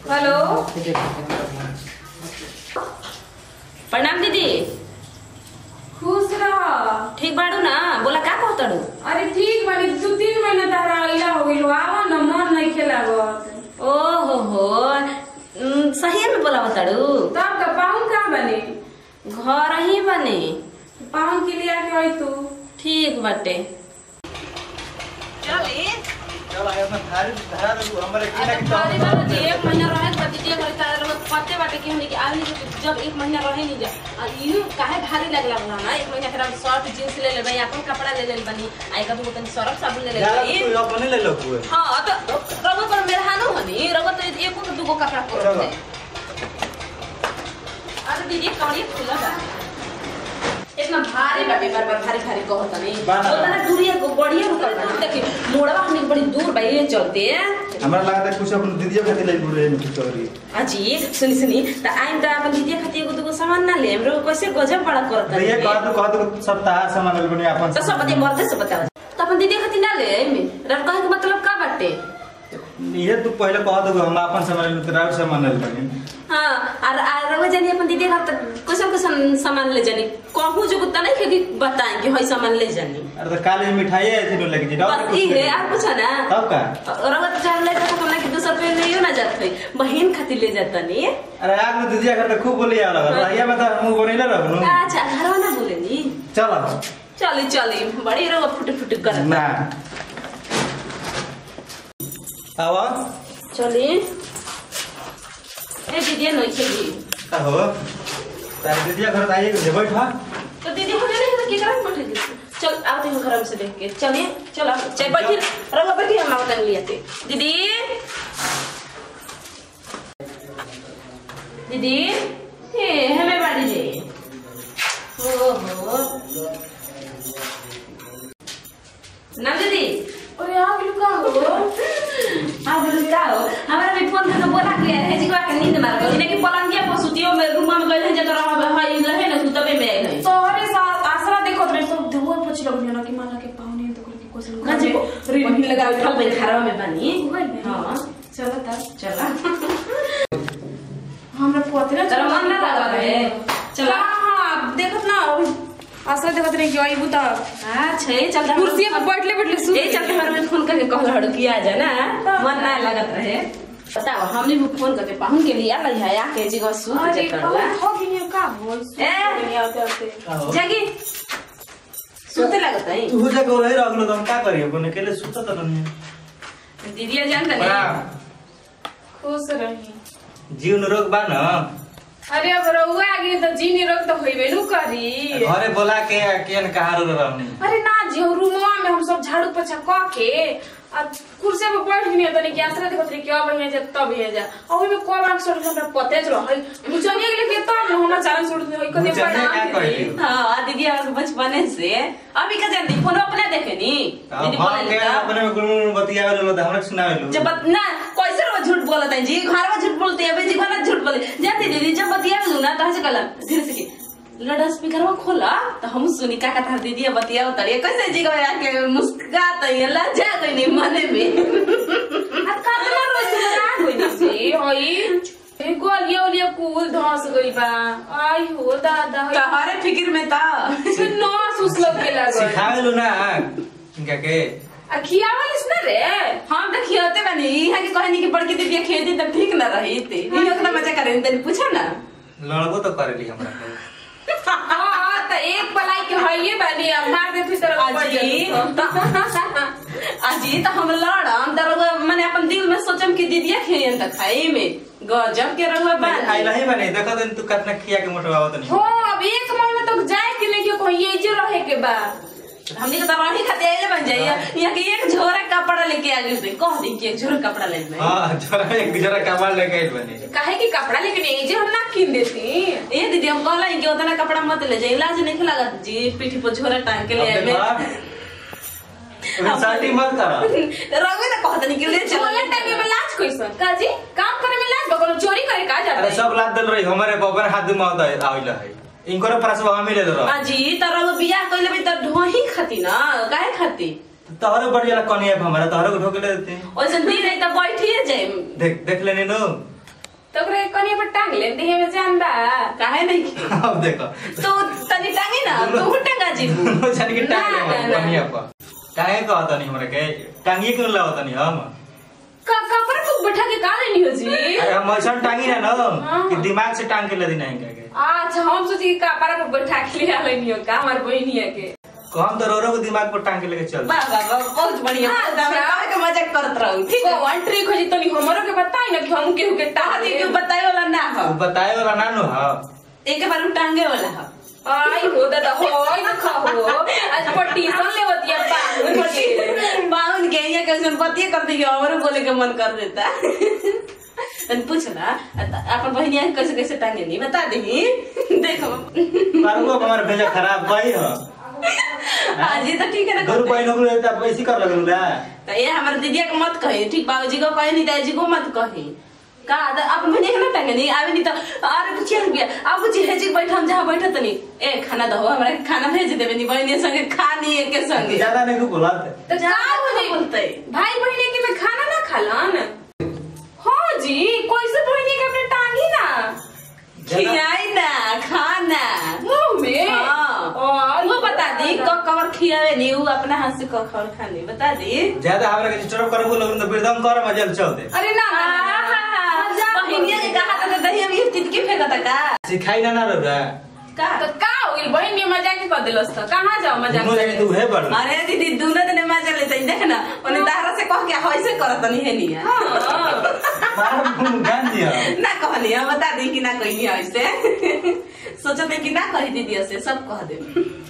Hello प्रणाम दीदी खुश रह ठीक बाड़ू ना बोला का कहतड़ू अरे ठीक बानी दू तीन महीना तहरा अइला हो गइल आवा न मन नहीं खेलागत ओ हो हो उम, सही में बोला बताड़ू तब का पाहुन कहाँ बने घर ही बने पाहुन के लिए आके आई तू ठीक बाटे चल आयो मैं थारी धरा दू हमरे की ना अरे की भारी बाबा जी, एक महीना रहे के बाद दीदी घर तारे लोग पते बाटे कि हमने कि आदमी के जब एक महीना रहे नहीं जा आ यू काहे भारी लगला बना ना एक महीना फिर हम शर्ट जींस ले लेबै अपन कपड़ा ले ले बनी आई का तू तनी सरफ साबुन ले यार लेबै तू अपने ले लो कुए हाँ तो रगो पर मेरा हानो हनी रगो तो एको तो दुगो कपड़ा पर चलो। अरे दीदी कौड़ी खुला बा इतना भारी बाटे बार बार भारी भारी कहत नहीं बाना बा। उतना दूरिया को बढ़िया रुकल बा देखी मोड़वा हमने बड़ी दूर बा ये चलते हमरा लगता है कुछ अपन दीदियों खातिर ले बुरे में कुछ करी अजी सुनी सुनी त आइम त अपन दीदी खातिर एगो दुगो सामान ना ले हमरो कैसे गजब बड़ा करत भैया कह दो कह दो सब तार सामान ले बने अपन त सब बदे मर्दे से बताओ त अपन दीदी खातिर ना ले आइम रब कहे के मतलब का बाटे ये तू पहले कह दो हम अपन सामान ले तेरा सामान ले बने हाँ और और रवा जानी अपन दीदी का त कैसन कैसन सामान ले जानी कहूँ जो कुत्ता नहीं कि बताएं कि हई सामान ले जानी अरे तो काले मिठाई है थी लगे जी बस ई है आप पूछा ना तब का रवा तो जान ले जाता हमरा कि दूसरा पे ले ना जात है बहन खातिर ले जाता नहीं अरे आज में दीदिया घर तो खूब बोली आ लगा भैया में तो मुंह बोले रहनु अच्छा घरवा ना बोले नी चल चली चली बड़ी रवा फुट फुट कर ना आवा चली ए दीदी नहीं खेली का हो तारी दीदिया घर आइए जे बैठा तो दीदी हो जाने तो क्या करा बैठे दी चल आते हैं घर में से देख के चलिए चलो चाय बैठी रहो बैठी हम आवत नहीं लियाते दीदी दीदी हे हमें बाड़ी रे ओ हो ना दीदी अरे आ गेलू का हो हाँ बोलो क्या हो हमारा भी फोन करके बोला कि है जी का नींद मार गई इन्हें कि पलंगिया पर सुतियो में रूम में गए हैं जब रहा है रहे ना सुतबे में आए हैं तोहरे साथ आसरा देखो तो सब धुआ पछ लगनी ना कि माला के पाहुने तो करके कोसल ना जी रिबन लगा उठल बन खरवा में बनी गइल बनी। हां चलो तब चला हमरा पते ना तेरा मन ना लगा रहे चला हां देखत ना अभी आसरा देखत रही कि आई बुता हां छे चल जा कुर्सी पे बैठले बैठले सुत ए चल हमारे में फोन करके कहल हड़ किया जा ना मन ना लगत रहे बताओ हमने भी फोन करके पाहुन के लिए आला है आके जी को सूत अरे जे कौन करवा हो गई का बोल ए। नहीं आते आते का हो जागी सूते लगत है तू जे को रही रहलो तो हम का करिए बने के लिए सुता तो नहीं दीदी जानता नहीं बड़ा खुश रही जीवन रोग बा न अरे अब रहुआ आगे तो जीनी रोग तो होइबे नु करी घरे बोला के केन कहा रो रहनी अरे ना जी हम रूमवा में हम सब झाड़ू पोछा क के आ कुर्सी पे बैठ गनी तनी कि आसरा देखत रही क्या बढ़िया जा तब हे जा आ ओइ में को बार सर हमरा पते ज रहल मुचनिया गेले के तब न हमरा चालन छोड़ दे होई कते मुचनिया क्या कहली? हाँ दीदी और बचपने से अभी का जानती फोन अपने देखे नी दीदी हम बोले के लेता अपने में गुण बतिया लो तो हमरा सुनावे लो जब बत- ना कैसे रो झूठ बोलत है जी घर में झूठ बोलते हैं जी घर में झूठ बोले जानती दीदी जब बतिया लू ना तो ऐसे कलम धीरे से की लड़ा स्पीकर में खोला तो हम सुनी का कथा दीदी बतिया उतरिए कैसे जी को आके मुस्कुरात है लज्जा कोई नहीं मने में आ कतना रोज सुना कोई नहीं से होई ए गोलिया ओलिया कुल धस गई बा आई हो दादा होई तहरे फिक्र में था नो सुसलब के लागल सिखावे लो ना क्या के आ खियावलिस ना रे हम तो खियोते बनी यहाँ की कहनी की बड़की दीदी खेती तब ठीक ना रही थी ये उतना मजा करे तनी पूछा ना लड़बो तो करेली हमरा के हां त एक पलाई के हइए बानी अब मार दे फिर तरफ पड़ अजी जाई अजी तो हम लड़म तो रउआ मैंने अपन दिल में सोचम कि दीदिया खेयन त खाई में गजब के रउआ आई बानी नहीं बने देखो दिन तू कितना खिया के मोटवावत नहीं हो अब एक मन में तो जाए के लेके कोई ये जो रहे के बा हमनी के तो रही खाते आइले बन जाइए यहाँ के एक झोरा कपड़ा लेके आ गई कह दी कि एक झोरा कपड़ा ले मैं हां जरा एक जरा कमाल लेके आइल बने काहे कि कपड़ा लेके नहीं जे हम ना किन देती ए दीदी हम कहला कि उतना कपड़ा मत ले जाइए लाज नहीं लागत जी पीठी पर झोरा टांग के ले आए में शादी मत करा रउआ तो कहत नहीं कि ले चलो चोला टाइम में लाज कैसन काजी काम करे में लाज बकलो चोरी करे का जाता अरे है सब लाद दल रही हमारे बबर हाथ में आता है आइला है इनको पास वहां मिले दो अजी त रउआ बियाह कइले भी त ढोही खाती ना काहे खाती तोहरे बढ़िया कनिया हमारा तोहरे को ढोके ले देते ओइसन दिन है त बैठिए जाए देख देख लेनी नो टांग ले देह में जान बा काहे नहीं की अब देखो तो तनी टांगी ना तू टंगा जीबू दोनों जान के टांग ना, ले ना, ना। बनिया पर काहे कहता नहीं हमरा के टांगी क्यों लावता नहीं हम का कपड़ा को बैठा के का लेनी हो जी अरे हम ऐसा टांगी ना ना हाँ। कि दिमाग से टांग के ले नहीं के अच्छा हम सोची कि कपड़ा पे बैठा के ले लेनी हो का हमार बहनिया के हम तो रोरो को दिमाग पर टांग के लेके चल वाह वाह वाह बहुत बढ़िया हाँ, बहुत हमरा अच्छा। काहे के मजाक करत रहू ठीक है कौन ट्रिक हो जी तनी हमरो के बताई ना कि हम केहू के टांग ताहती क्यों बताए वाला ना हो तू बताए वाला ना नो हा एक बार में टांगे वाला हो आई हो दादा हो आई ना खाओ आज पटीशन लेवतिया बाहुन के बाउन के यहाँ के उसमें पतिये कर दी और बोले के मन कर देता तन पूछ ना अपन बहनिया के कैसे कैसे टांगे नहीं बता दी देखो पर वो हमारे भेजा खराब भाई हो हाँ जी तो ठीक है ना गुरु भाई लोग रहता ऐसी कर लगल ला तो ये हमारे दीदिया के मत कही ठीक बाबूजी को कहे नहीं दादाजी को मत कही का तो अपन बहनिया के ना टांगे नहीं आवे नहीं तो अरे कुछ यार गया अब कुछ है जी बैठा हम जहाँ बैठा तनी ए खाना दो हमरा के खाना भेज देबे नहीं बहनिया संगे खानी एक के संगे ज्यादा नहीं तू बोलत तो जा का हो जी बोलते भाई बहनी के में खाना ना खालन हाँ जी कैसे बहनी के अपने टांगी ना खियाई ना खाना मुंह में हाँ। और वो बता दी कब कवर खियावे नहीं वो अपना हाथ से कब खबर खानी बता दी ज्यादा हमरा के डिस्टर्ब कर बोलो तो बिरदम कर मजल चल दे अरे ना ना, ना, ना, ना, मजाक बहिनिया के कहा था दही में तितकी फेंकता का सिखाई ना ना रे का तो का हो गइल बहन में मजाक ही कर दिलस तो कहाँ जाओ मजाक दोनों जने करे? तू है बड़ अरे दीदी दोनों दिन मजा लेते हैं देख ना उन्हें दाहरा से कह के ऐसे करत नहीं है नहीं हाँ। मार गान दिया ना कहनी है बता दी कि ना कही ऐसे सोचते कि ना कही दीदी ऐसे सब कह दे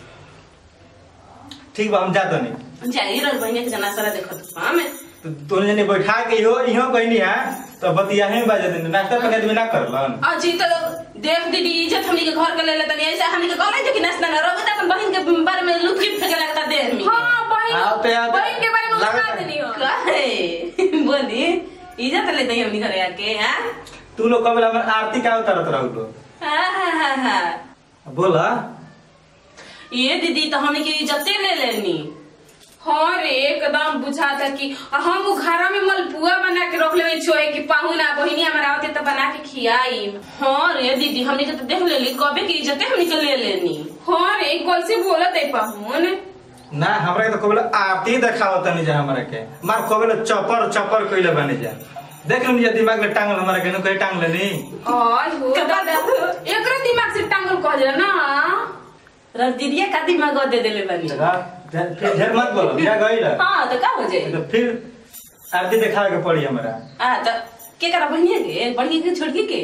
ठीक बा हम जात नहीं जाई रल बहिनिया के जना सारा देखो तो हमें तो दोनों जने बैठा के इहो इहो कहनी है तो बतिया ही बाजे दिन नाश्ता पका देबे ना करलन अजी तो देख दीदी इज्जत हमनी के घर के ले लेतनी ऐसे हमनी के कहले जे कि नाश्ता ना रहो तो अपन बहन के बारे में लुकी फेंके लगता देह में हाँ बहन आते आते बहन के बारे में लागत उसका है। देनी हो काहे बोली इज्जत लेते हैं हमनी घरे आके हां तू लोग कबला हमर आरती का उतारत रहू लो हाँ हाँ हाँ हाँ बोला ये दीदी तो हमनी के इज्जते ले लेनी हाँ रे एकदम बुझाता कि हम उ घरा में मलपुआ बना के रख लेवे छोए कि पाहुना बहिनी हमारा आवते तो बना के खियाई हाँ रे दीदी हमनी के तो देख लेली कबे की इज्जते हमनी के ले लेनी हाँ रे कैसे बोलत है पाहुन ना हमरा के तो कबला आरती देखावत नहीं जा हमरा के मार कबला चपर चपर कइले बने जा देख लो निया दिमाग में टांगल हमरा के नु कहीं टांग लेनी आज हो कपड़ा दादा एकरा दिमाग से टांगल कह जा ना रस दीदिया का दिमाग दे देले बनी जगह फिर ढेर मत बोलो बिया गइल हाँ तो का हो जाए तो फिर आरती देखावे के पड़ी हमरा हाँ तो के करा बनिया के बड़की के छोड़की के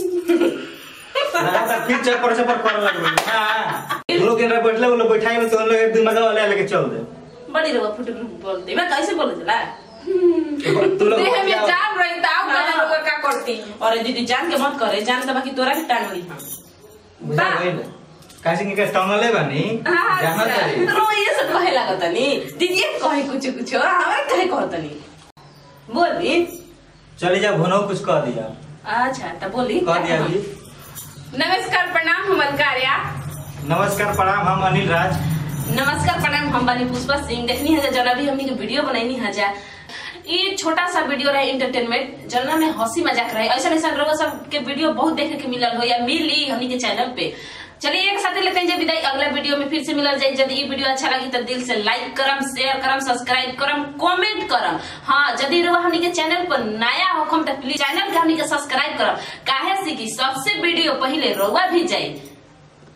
ना तो फिर चपर चपर कर लगबे हां लोग के बैठले वो लोग बैठाई में तो उन लोग दिमाग वाले लेके चल दे बड़ी रवा फुट बोल दे मैं कैसे बोले चला तू लोग देह में जान रही था आप हाँ। लोग का करती और दीदी जान के मत करे जान के बाकी तोरा के टांग ली हम बुझा गइल काशी के टांगले बानी हाँ, जाना अच्छा। चाहिए रो ये सब कहे लागत नी दीदी कहे कुछ कुछ हमारे कहे कहत नी बोली चली जा भुनो कुछ कह दिया अच्छा तो बोली कह दिया जी नमस्कार प्रणाम हम अलकार्या नमस्कार प्रणाम हम अनिल राज नमस्कार प्रणाम हम बानी पुष्पा सिंह देखनी है जरा भी हमनी के वीडियो बनैनी है जा ये छोटा सा वीडियो रहे इंटरटेनमेंट जलना में हंसी मजाक रहे ऐसा ऐसा लोगों सब के वीडियो बहुत देखे के मिलल हो या मिली हमनी के चैनल पे चलिए एक साथ लेते हैं जब विदाई अगला वीडियो में फिर से मिलल जाए यदि ये वीडियो अच्छा लगी तो दिल से लाइक करम शेयर करम सब्सक्राइब करम कमेंट करम हाँ यदि रउआ हमनी के चैनल पर नया होखम तो प्लीज चैनल के हमनी के सब्सक्राइब करम काहे से कि सबसे वीडियो पहले रउआ भी जाए